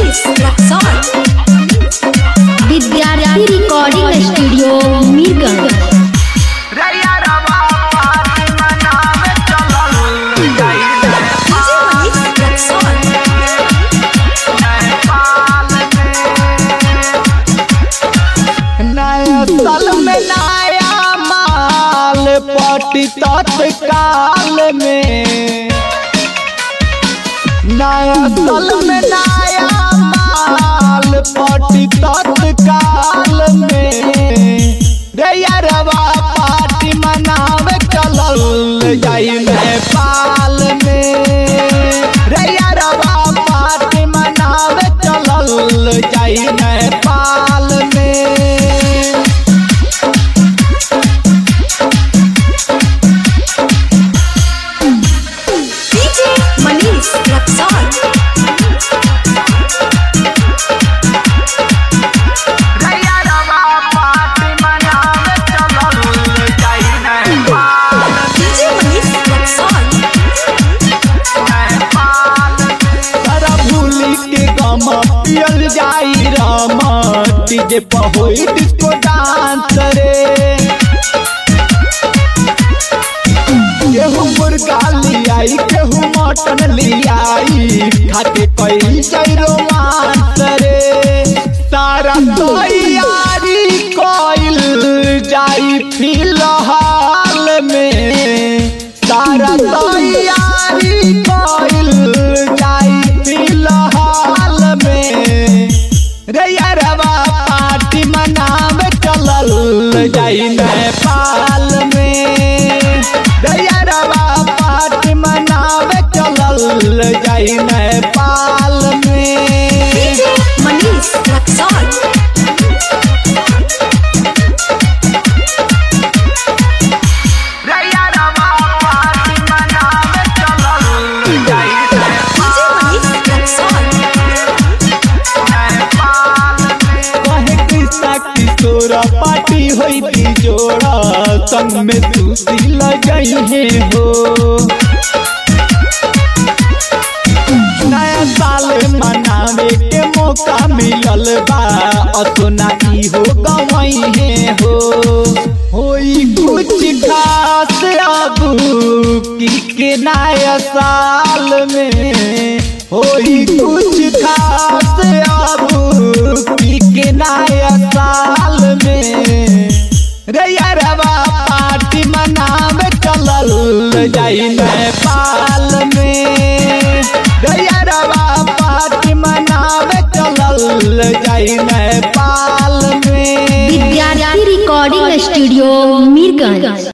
मनीष रक्सौल विद्यार्थी recording studio Mirganj रैया रवा पार्टी मनावे चलल जाई डीजे मनीष रक्सौल नेपाल में नया साल में नया माल पटी तत्काल में नया साल में नया माल पटी तत्काल में रे यारवा पार्टी मनावे चलल जाई नेपाल में रे यारवा पार्टी मनावे चलल जाई नेपाल में डीजे मनीष रक्सौल रैया रवा पार्टी मनावे चलल जाई नेपाल डीजे मनीष रक्सौल सारा भूली के गम पियल जाई राम डीजे पर होई डिस्को डांस रे केहू मुर्गा लियाई केहू मटन लियाई खाके कई जाई रोमांस रे सारा तैयारी कइल जाई फिलहाल में सारा तैयारी कइल जाई फिलहाल में रे यारवा पार्टी मनावे चलल जाई नेपाल में रे यारवा पार्टी मनावे चलल जाई नेपाल में डीजे मनीष रक्सौल रैया रवा पार्टी मनावे चलल जाई डीजे मनीष रक्सौल कहे कृष्णा किशोर पार्टी होई थी जोड़ा संग में तुलसी लगई है हो नया साल मनावे के मौका मिलल बा असोना की हो गवई है हो होई कुछ खास अब की के नया साल में होई कुछ खास अब की के नया साल में रे यारवा पार्टी मनावे चलल जाई नेपाल में रे यारवा पार्टी मनावे चलल जाई नेपाल में विद्यार्थी रिकॉर्डिंग स्टूडियो मीरगंज